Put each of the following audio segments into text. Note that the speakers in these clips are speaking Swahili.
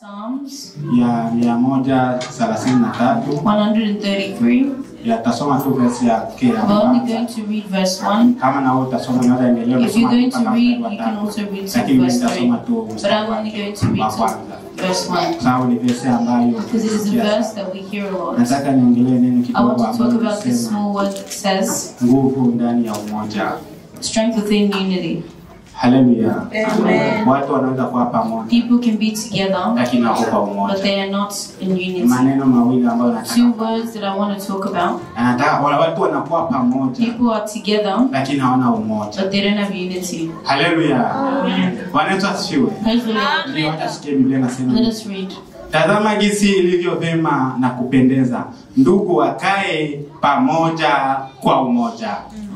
Psalms ya mia moja thelathini na tatu 133. yatasoma tu verse ya ke ya We're only kwanza. going to read verse 1. kama na wewe utasoma unaweza endelea If you're kusoma going to mpaka read, mstari wa you can tatu. also read Lakini to verse mimi 3. nitasoma tu But mstari I'm only going to wa read to kwanza. verse 1. Kwa sababu ni verse ambayo Because it is a nasikia verse sana. that we hear a lot. nataka niongelee neno I kidogo want to talk ambalo about this nasema small word that says nguvu ndani ya umoja strength within unity. haleluya Amen. watu wanaweza kuwa pamoja People can be together, lakini wako kwa but umoja they are not in Ni unity. maneno mawili ambayo nataka Two words that I want to talk about. anataka wala watu wanakuwa pamoja People are together, lakini hawana umoja but they don't have unity. haleluya bwana yesu asifiwe Praise the Lord. ndio hata sikie biblia nasema Let us read. tazama jinsi ilivyo vyema na kupendeza ndugu wakae pamoja kwa umoja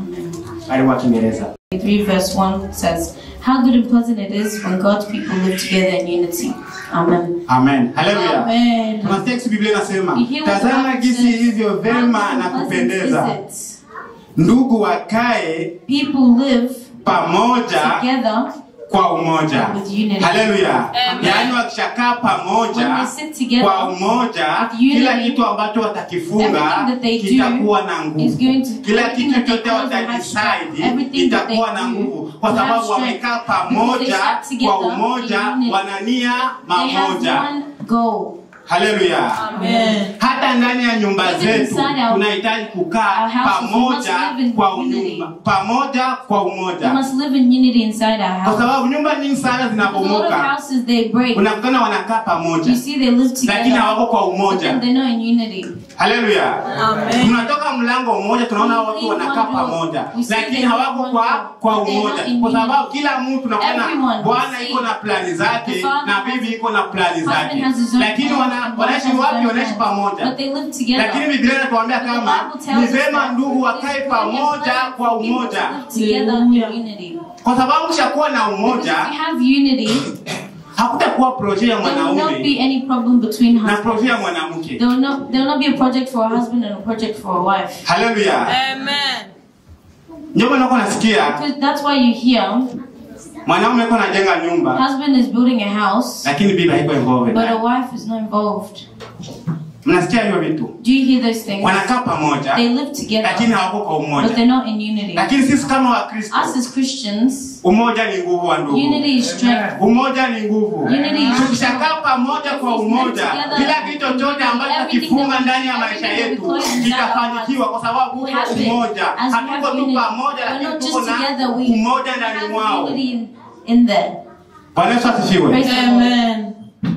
karibu wa kiingereza 3 verse 1 says, How good and pleasant it is when God's people live together in unity. Amen. amen haleluya Amen. tunasikia kisi biblia inasema You hear what the tazama Bible jinsi says? ilivyo How vyema good na and pleasant kupendeza is it? ndugu wakae People live pamoja together kwa umoja with unity. haleluya Amen. yaani wakishakaa pamoja When they sit together kwa umoja with unity, kila kitu ambacho watakifunga everything that they do kitakuwa na is going nguvu to- kila everything kitu that they chote cause will have watadecide strength. Everything that they itakuwa na do nguvu kwa will have sababu strength. wamekaa Because they pamoja sat together kwa umoja in unity. wanania They have mamoja one goal. haleluya Amen. hata ndani ya nyumba Even zetu inside our- tunahitaji kukaa our houses, we must pamoja live in kwa unity. unyumba pamoja kwa We umoja must live in unity inside our kwa house. sababu nyumba nyingi sana Because a lot of zinabomoka houses they break. unakutana wanakaa pamoja You see, they live lakini together, hawako kwa but umoja then they're not in unity. haleluya Amen. tunatoka mlango mmoja tunaona We watu leave wanakaa one door. pamoja We see lakini they hawako leave kwa one door. kwa They're umoja not in kwa unity. sababu kila mtu Everyone tunakuona bwana see iko na plani zake the father na has- bibi iko na plani Husband zake has his own lakini plans, wana- and wife wanaishi has his wapi own wanaishi plans. pamoja But they live together. lakini biblia inatuambia The kama Bible tells ni us vema that ndugu it's wakae very pamoja important kwa for people to umoja live together in unity. kwa sababu mshakuwa na Because umoja if you have unity, hakutakuwa proje ya there will not mwanaume be any problem between na husbands. proje ya mwanamke There will not there will not be a project for a husband and a project for a wife. haleluya Amen. ndio maana uko nasikia Because that's why you hear mwanaume yuko anajenga nyumba husband is building a house, lakini bibi haiko involved but a naye. wife is not involved. mnasikia hivyo vitu Do you hear those things? wanakaa pamoja They live together, lakini hawako kwa but umoja they're not in unity. lakini sisi kama wakristo Us as Christians, umoja ni nguvu wa ndugu unity is strength. umoja ni nguvu Unity is tukishakaa pamoja kwa umoja kila kitu chochote ambacho takifunga ndani ya maisha yetu kitafanikiwa kwa sababu uko umoja As we hatuko have tu unity, pamoja we're lakini not tuko just na together, we umoja ndani have mwao unity in, in there. bwana yesu asifiwe Praise the Lord. Amen.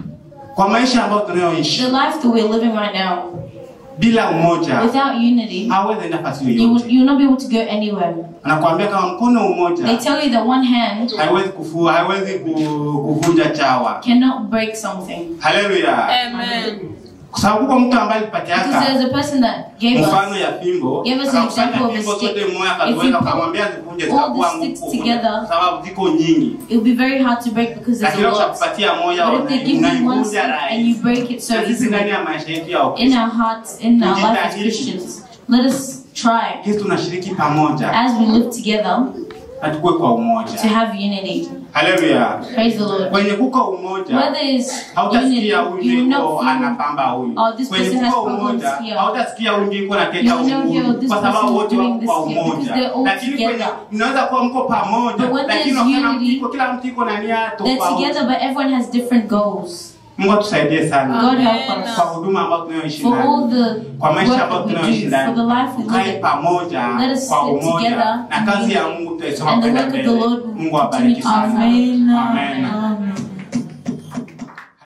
kwa maisha ambayo tunayoishi The life that we're living right now, bila umoja without unity, hawezi enda nafasi you will, yoyote you will not be able to go anywhere. anakuambia kama mkono They umoja tell you that one hand haiwezi kufua haiwezi ku- kuvunja chawa cannot break something. haleluya Amen. kwa sababu kwa mtu ambaye Because alipatiaka there's a person that gave mfano us ya fimbo Give us an akakusanya example of a fimbo stick. zote moja If you akaziweka put akamwambia zivunje all zitakuwa the sticks ngumu together, kwa sababu ziko nyingi it will be very hard to break because there's lakini a lot. ukikupatia moja But if they give you one unaivunja stick and rahisi you break it so Na sisi easily, ndani ya maisha yetu ya in Ukristo our hearts, in our life as Tujitahidi. Christians, let us try sisi tunashiriki pamoja as we live together na tukue kwa to umoja have unity. haleluya Praise the Lord. kwenye kuko umoja Whether it's unity, hautasikia you huyu will ndiko not feel anapamba huyu Oh, this kwenye person has kuko problems umoja here. hautasikia huyu ndiko You anateta will know here, huyu this kwa person sababu is wote doing wako this kwa here, because umoja they're all lakini kwenye together. mnaweza kuwa mko pamoja But when lakini there's kila mtu unity, iko kila mtu iko na nia they're tofauti together, but everyone has different goals. Mungu atusaidie sana God help kwa us. huduma ambayo tunayoishi For all ndani the kwa maisha work ambayo that we tunayoishi do, for ndani the life we tukae live, pamoja Let us kwa sit umoja together na in kazi ya unity. Mungu tutaisoma And the kwenda work of mbele the Lord will Mungu awabariki continue to sana happen. Amen. Amen. Amen.